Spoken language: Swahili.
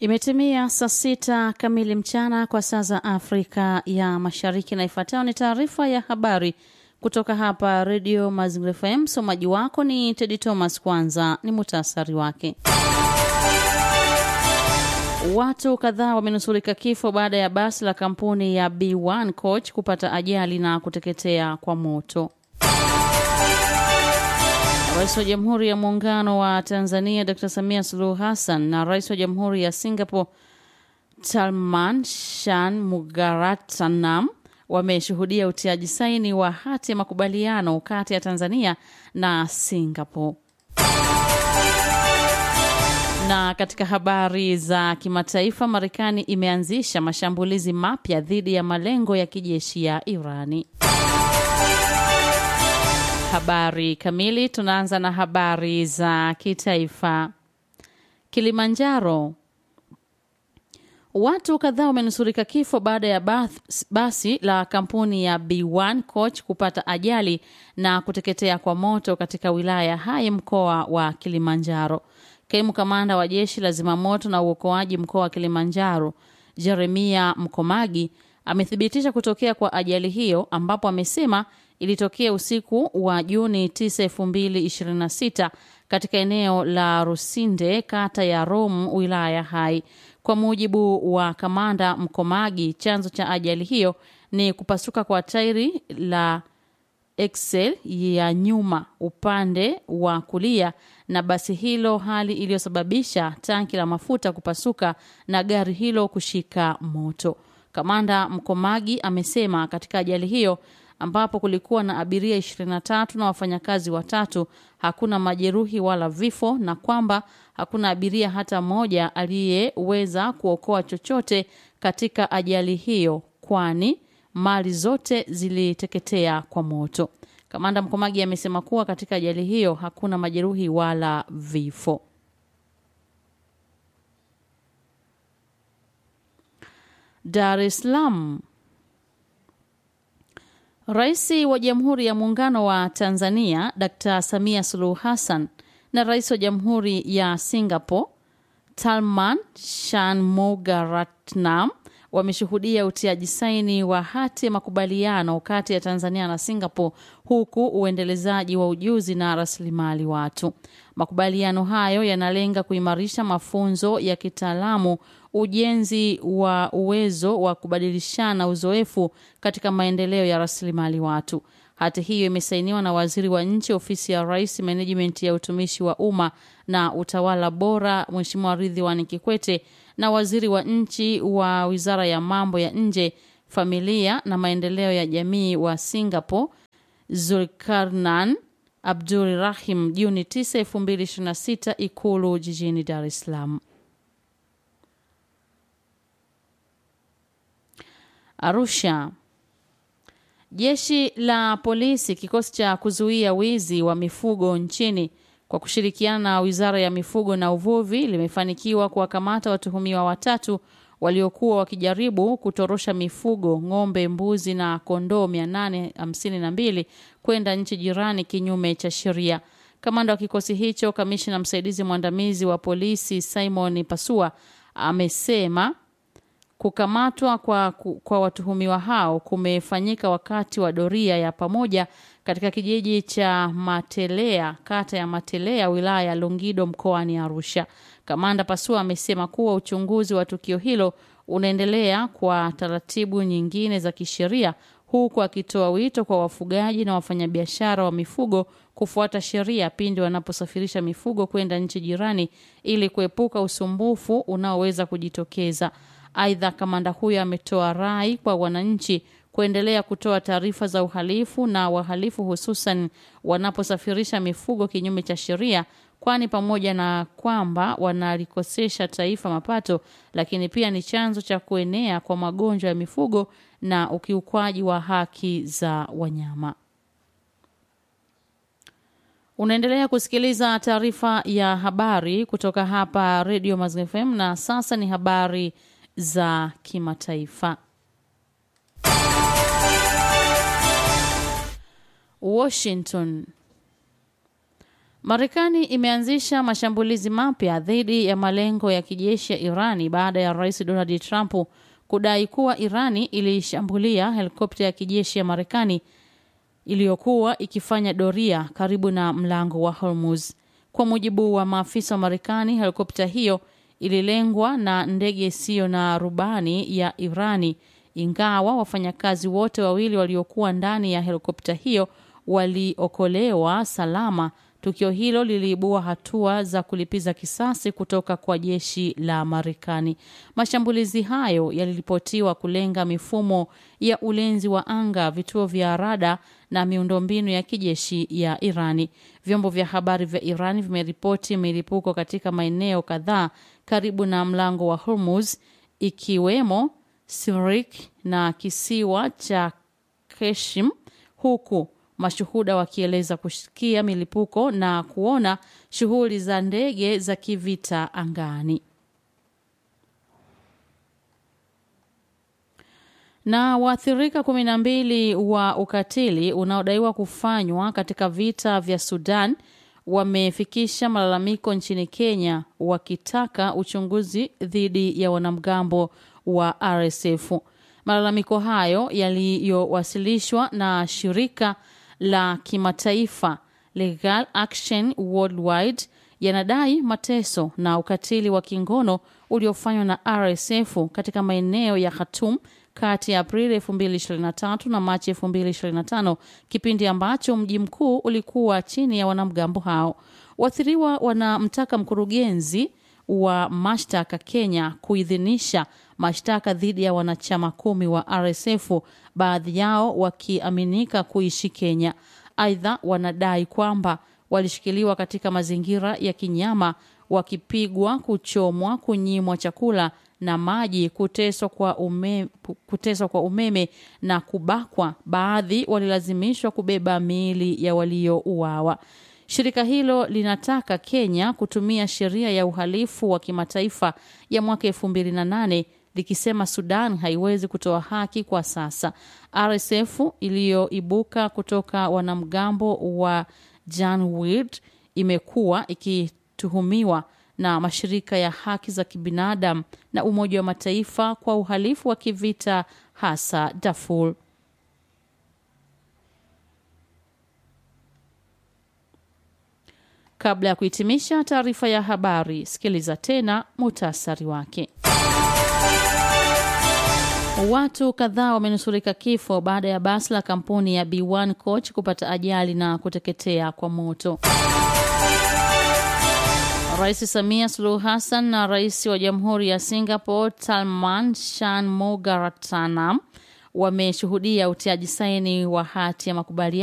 Imetimia saa sita kamili mchana kwa saa za Afrika ya Mashariki, na ifuatayo ni taarifa ya habari kutoka hapa Redio Mazingira FM. Msomaji wako ni Tedi Thomas. Kwanza ni muhtasari wake. Watu kadhaa wamenusurika kifo baada ya basi la kampuni ya B1 Coach kupata ajali na kuteketea kwa moto. Rais wa Jamhuri ya Muungano wa Tanzania Dr. Samia Suluhu Hassan na Rais wa Jamhuri ya Singapore Tharman Shanmugaratnam wameshuhudia utiaji saini wa hati ya makubaliano kati ya Tanzania na Singapore. Na katika habari za kimataifa, Marekani imeanzisha mashambulizi mapya dhidi ya malengo ya kijeshi ya Irani. Habari kamili. Tunaanza na habari za kitaifa. Kilimanjaro, watu kadhaa wamenusurika kifo baada ya bath, basi la kampuni ya B1 Coach kupata ajali na kuteketea kwa moto katika wilaya ya Hai, mkoa wa Kilimanjaro. Kaimu kamanda wa jeshi la zimamoto na uokoaji mkoa wa Kilimanjaro, Jeremia Mkomagi, amethibitisha kutokea kwa ajali hiyo, ambapo amesema ilitokea usiku wa Juni 9, 2026 katika eneo la Rusinde, kata ya Rom, wilaya ya Hai. Kwa mujibu wa kamanda Mkomagi, chanzo cha ajali hiyo ni kupasuka kwa tairi la Excel ya nyuma upande wa kulia na basi hilo, hali iliyosababisha tanki la mafuta kupasuka na gari hilo kushika moto. Kamanda Mkomagi amesema katika ajali hiyo ambapo kulikuwa na abiria 23 na wafanyakazi watatu, hakuna majeruhi wala vifo, na kwamba hakuna abiria hata mmoja aliyeweza kuokoa chochote katika ajali hiyo, kwani mali zote ziliteketea kwa moto. Kamanda Mkomagi amesema kuwa katika ajali hiyo hakuna majeruhi wala vifo. Dar es Salaam. Rais wa Jamhuri ya Muungano wa Tanzania Dr. Samia Suluhu Hassan na Rais wa Jamhuri ya Singapore Tharman Shanmugaratnam wameshuhudia utiaji saini wa hati ya makubaliano kati ya Tanzania na Singapore huku uendelezaji wa ujuzi na rasilimali watu. Makubaliano hayo yanalenga kuimarisha mafunzo ya kitaalamu, ujenzi wa uwezo wa kubadilishana uzoefu katika maendeleo ya rasilimali watu. Hati hiyo imesainiwa na Waziri wa Nchi, Ofisi ya Rais, Menejimenti ya Utumishi wa Umma na Utawala Bora, Mheshimiwa Ridhiwani Kikwete na Waziri wa Nchi wa Wizara ya Mambo ya Nje, Familia na Maendeleo ya Jamii wa Singapore, Zulkarnain Abdul Rahim, Juni 9, 2026 Ikulu jijini Dar es Salaam. Arusha. Jeshi la polisi kikosi cha kuzuia wizi wa mifugo nchini kwa kushirikiana na Wizara ya Mifugo na Uvuvi limefanikiwa kuwakamata watuhumiwa watatu waliokuwa wakijaribu kutorosha mifugo ng'ombe, mbuzi na kondoo 852 kwenda nchi jirani kinyume cha sheria. Kamanda wa kikosi hicho, kamishna msaidizi mwandamizi wa polisi Simon Pasua amesema kukamatwa kwa, kwa watuhumiwa hao kumefanyika wakati wa doria ya pamoja katika kijiji cha Matelea, kata ya Matelea, wilaya ya Longido, mkoani Arusha. Kamanda Pasua amesema kuwa uchunguzi wa tukio hilo unaendelea kwa taratibu nyingine za kisheria, huku akitoa wito kwa wafugaji na wafanyabiashara wa mifugo kufuata sheria pindi wanaposafirisha mifugo kwenda nchi jirani ili kuepuka usumbufu unaoweza kujitokeza. Aidha, kamanda huyo ametoa rai kwa wananchi kuendelea kutoa taarifa za uhalifu na wahalifu, hususan wanaposafirisha mifugo kinyume cha sheria, kwani pamoja na kwamba wanalikosesha taifa mapato, lakini pia ni chanzo cha kuenea kwa magonjwa ya mifugo na ukiukwaji wa haki za wanyama. Unaendelea kusikiliza taarifa ya habari kutoka hapa Radio Mazingira FM, na sasa ni habari za kimataifa. Washington. Marekani imeanzisha mashambulizi mapya dhidi ya malengo ya kijeshi ya Irani baada ya Rais Donald Trump kudai kuwa Irani ilishambulia helikopta ya kijeshi ya Marekani iliyokuwa ikifanya doria karibu na mlango wa Hormuz. Kwa mujibu wa maafisa wa Marekani, helikopta hiyo ililengwa na ndege isiyo na rubani ya Irani, ingawa wafanyakazi wote wawili waliokuwa ndani ya helikopta hiyo waliokolewa salama. Tukio hilo liliibua hatua za kulipiza kisasi kutoka kwa jeshi la Marekani. Mashambulizi hayo yaliripotiwa kulenga mifumo ya ulinzi wa anga, vituo vya rada na miundombinu ya kijeshi ya Irani. Vyombo vya habari vya Irani vimeripoti milipuko katika maeneo kadhaa karibu na mlango wa Hormuz, ikiwemo Sirik na kisiwa cha Keshim, huku mashuhuda wakieleza kusikia milipuko na kuona shughuli za ndege za kivita angani. Na waathirika kumi na mbili wa ukatili unaodaiwa kufanywa katika vita vya Sudan wamefikisha malalamiko nchini Kenya wakitaka uchunguzi dhidi ya wanamgambo wa RSF. Malalamiko hayo yaliyowasilishwa na shirika la kimataifa Legal Action Worldwide yanadai mateso na ukatili wa kingono uliofanywa na RSF katika maeneo ya Khartoum kati ya Aprili 2023 na Machi 2025, kipindi ambacho mji mkuu ulikuwa chini ya wanamgambo hao. Waathiriwa wanamtaka mkurugenzi wa mashtaka Kenya kuidhinisha mashtaka dhidi ya wanachama kumi wa RSF, baadhi yao wakiaminika kuishi Kenya. Aidha, wanadai kwamba walishikiliwa katika mazingira ya kinyama, wakipigwa, kuchomwa, kunyimwa chakula na maji, kuteswa kwa umeme, kuteswa kwa umeme na kubakwa. Baadhi walilazimishwa kubeba miili ya waliouawa. Shirika hilo linataka Kenya kutumia sheria ya uhalifu wa kimataifa ya mwaka elfu mbili na nane likisema Sudan haiwezi kutoa haki kwa sasa. RSF iliyoibuka kutoka wanamgambo wa Janjaweed imekuwa ikituhumiwa na mashirika ya haki za kibinadamu na Umoja wa Mataifa kwa uhalifu wa kivita hasa Darfur. Kabla ya kuhitimisha taarifa ya habari, sikiliza tena muhtasari wake. Watu kadhaa wamenusurika kifo baada ya basi la kampuni ya B1 Coach kupata ajali na kuteketea kwa moto. Rais Samia Suluhu Hassan na rais wa Jamhuri ya Singapore Tharman Shanmugaratnam wameshuhudia utiaji saini wa hati ya makubaliano